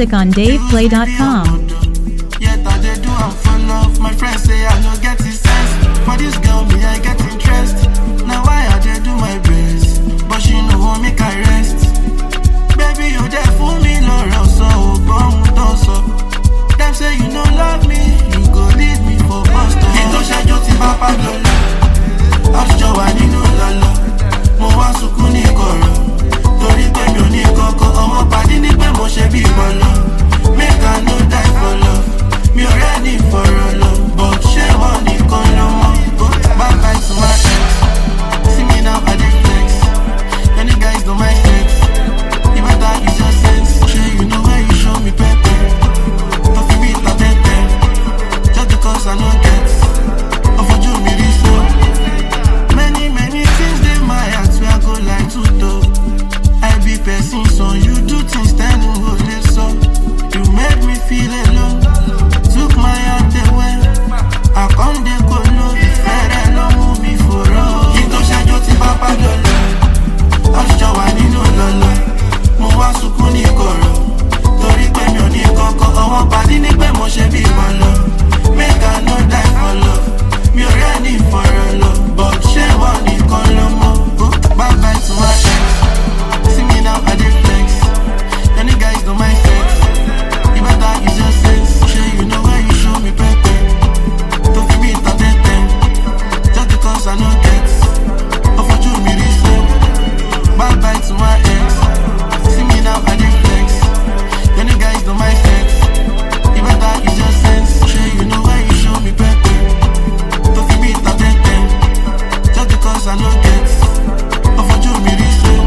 music on DavePlay.com. Yet I dey do am for love. My friends say I no get the sense. For this girl, me I get interest. Now why I dey do my best, but she no want make I rest. Baby, you dey fool me lọ́rọ̀ sọ ò gbọ́ ohun tó sọ. Dem say you no love me, you go leave me for bus stop. Kí tó ṣẹ́jú ti bá pàdé lọ, àtijọ́ wà nínú lọ́lọ́. Mo wá sunkún ní kọ̀rọ̀, torí pé mi ò ní kọ́kọ́. Ọmọ pàdé ní pé mo ṣe bí ìbọ̀lọ́. Make I no die for love, mi ò rẹ́ni fọ̀rọ̀ lọ. But ṣé wọ́n nìkan ló mọ̀? Go back back to my ex. See me now, I dey flex. Any guys don't mind sex. You better use your sense. Sure, you know where you show me pepper. Don't feel me ta tete. Just because I know get. Of a Jew, me this so. Many, many things they my heart where I go like to do. I be person, so you do things that no hold it so. You made me feel alone. Took my heart away. I can't dey go low. Fẹ́rẹ̀ ló mú mi fòró. Kí tó ṣẹ́jú tí bá pàdé lọ àtijọ́ wà nínú lọ́lọ́ mo wá sunkún ní kọ̀rọ̀ torí pé mi ò ní kọ́kọ́ ọwọ́ padì ní pé mo ṣe bí ìbọn lọ make I no die for love mi ò rẹ́ ní ìfọ̀rọ̀ lọ but ṣé wọ́n nìkan ló mọ̀ go bye bye to my ex see me now I dey flex any guys don't mind sex you better use your sense ṣé you know where you show me pepper tó fi mí ta tẹ́tẹ́ just because I no get ọ̀fọ̀jú mi rí so. Bye bye to my ex. See me now, I dey flex. Any guys don't mind sex. You better use your sense. Sure, you know where you show me pepper. Don't feel me ta tete. Just because I know get. Of a Jew, me this so.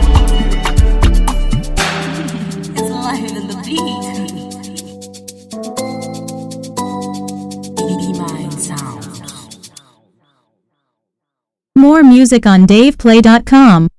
It's light in the beat. Be mine sound. More music on DavePlay.com.